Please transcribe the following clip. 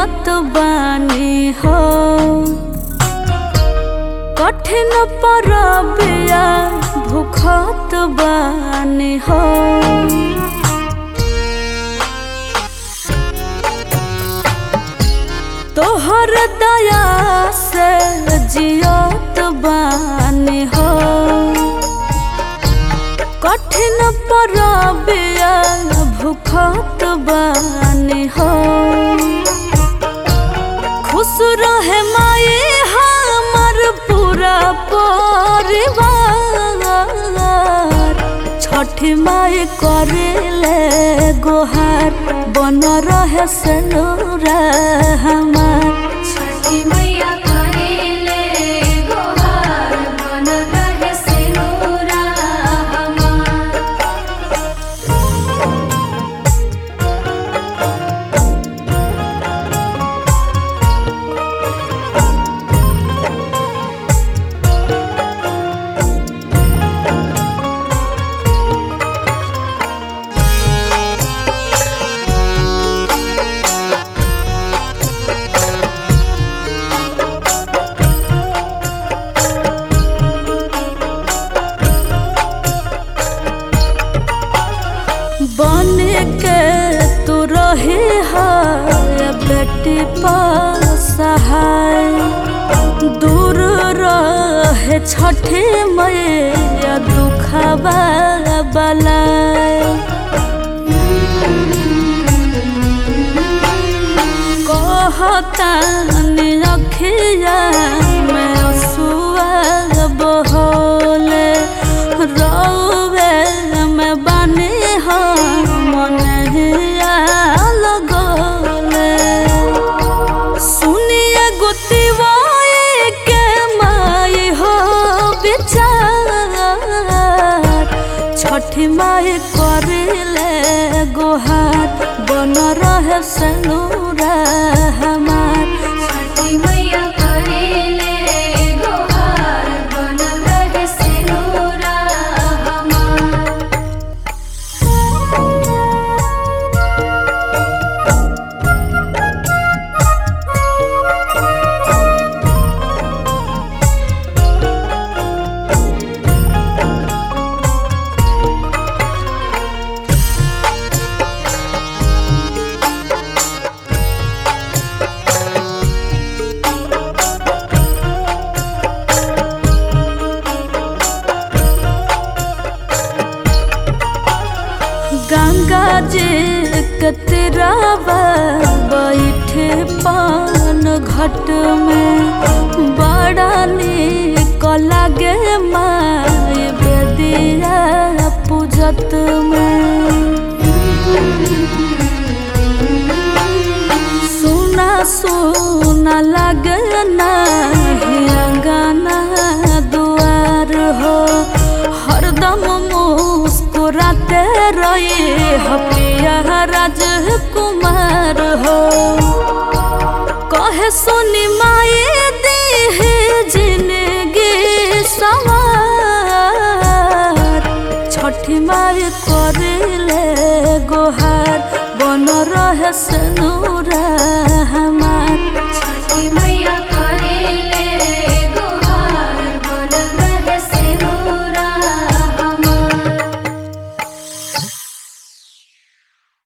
जियत बानी हो कठिन परबिया भूखत बानी हो तोहर दया से जियत बानी हो कठिन परबिया भूखत बानी हो खुश रहे माई हमर पूरा परिवार छठी माई करेले गोहार बन रहे सनूरा हमार छठी मैया करेले गोहार बन रहे सिनुरा हमार बन के तू रही है बेटी सहाय दूर रहे छठी मैया दुखबा बलाय कहता अखिया में असुआ बहोले रौवे में बने हम मनहिया लगोले सुनिए गुतिवाए के माई हो विचार छठी माई करिले गोहार बन रहे सनूरा हमार छठी मैया करेले गोहार बन रहे सिनुरा हमार गंगा जी के तिरावा बैठे पान घट में बड़ा नीक लागे माय बेदिया पूजत में सुना सुना लगे नाही अंगना दुआर हो हरदम मुस्कुराते रहे हपिया राजकुमार हो कहे सुनी माए देहे जिंदगी सवार छठी माई करेले गोहार बन रहे सनूरा हमार छठी मैया